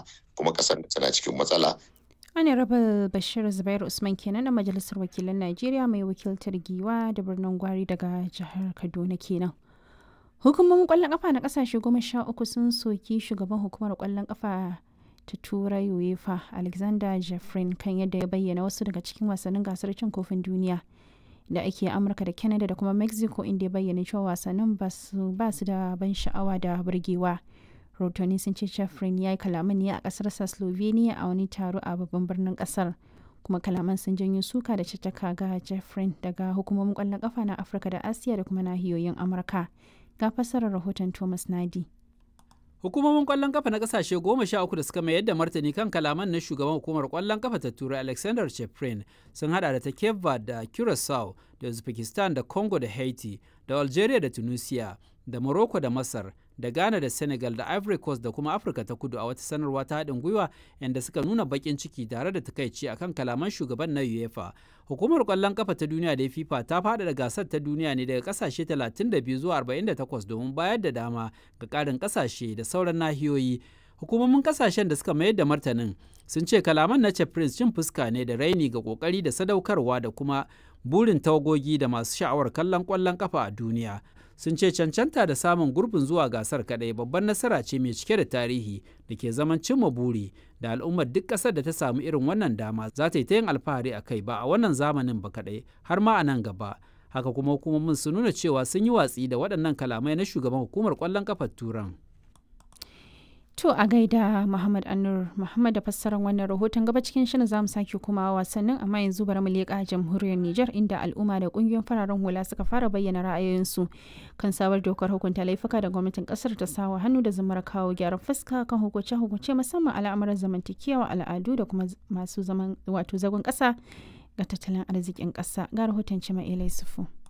kuma ƙasar tana cikin matsala Ana raba Bashir Zubair Usman kenan na Majalisar Wakilan Najeriya mai wakiltar Giwa da birnin Gwari daga jihar Kaduna kenan. Hukumomin kwallon kafa na kasashe goma sha uku sun soki shugaban hukumar kwallon kafa ta Turai UEFA Alexander Jeffrin kan yadda ya bayyana wasu daga cikin wasannin gasar cin kofin duniya da ake Amurka da Canada da kuma Mexico inda ya bayyana cewa wasannin ba su da ban sha'awa da burgewa. rahotanni sun ce Jeffrin ya yi kalaman ne a kasarsa Slovenia a wani taro a babban birnin kasar. kuma kalaman sun janyo suka da caccaka ga Jeffrin daga hukumomin kwallon kafa na Afirka da Asiya da kuma nahiyoyin Amurka. Ga fassarar rahoton Thomas Nadi. Hukumomin kwallon kafa na kasashe goma sha uku da suka mayar da martani kan kalaman na shugaban hukumar kwallon kafa ta turai Alexander Cheprin sun hada da ta Cape Verde da Curacao da Uzbekistan da Congo da Haiti da Algeria da Tunisia da Morocco da Masar da Ghana da Senegal da Ivory Coast da kuma Afirka ta kudu a wata sanarwa ta haɗin gwiwa yadda suka nuna baƙin ciki tare da takaici akan kalaman shugaban na UEFA. Hukumar ƙwallon kafa ta duniya da FIFA ta faɗaɗa gasar ta duniya ne daga ƙasashe 32 zuwa 48 domin bayar da dama ga ƙarin ƙasashe da sauran nahiyoyi. Hukumomin ƙasashen da suka mayar da martanin sun ce kalaman na Prince cin fuska ne da raini ga ƙoƙari da sadaukarwa da kuma burin tawagogi da masu sha'awar kallon ƙwallon kafa a duniya. sun ce cancanta da samun gurbin zuwa gasar kadai babban nasara ce mai cike da tarihi da ke zaman cimma buri da al'ummar duk ƙasar da ta samu irin wannan dama za ta yi ta yin alfahari a kai ba a wannan zamanin ba kadai har ma a nan gaba haka kuma hukumomin sun nuna cewa sun yi watsi da waɗannan kalamai na shugaban hukumar ƙwallon kafar turan To a gaida Muhammad Anur Muhammad da fassarar wannan rahoton gaba cikin shirin zamu sake kuma wasannin amma yanzu bari mu leƙa jamhuriyar Nijar inda al'umma da kungiyoyin fararen hula suka fara bayyana ra'ayoyinsu kan sabar dokar hukunta laifuka da gwamnatin kasar ta sawa hannu da zamar kawo gyaran fuska kan hukunce hukunce musamman al'amuran zamantakewa al'adu da kuma masu zaman wato zagon ƙasa ga tattalin arzikin ƙasa ga rahoton Cima Ilai Sufu.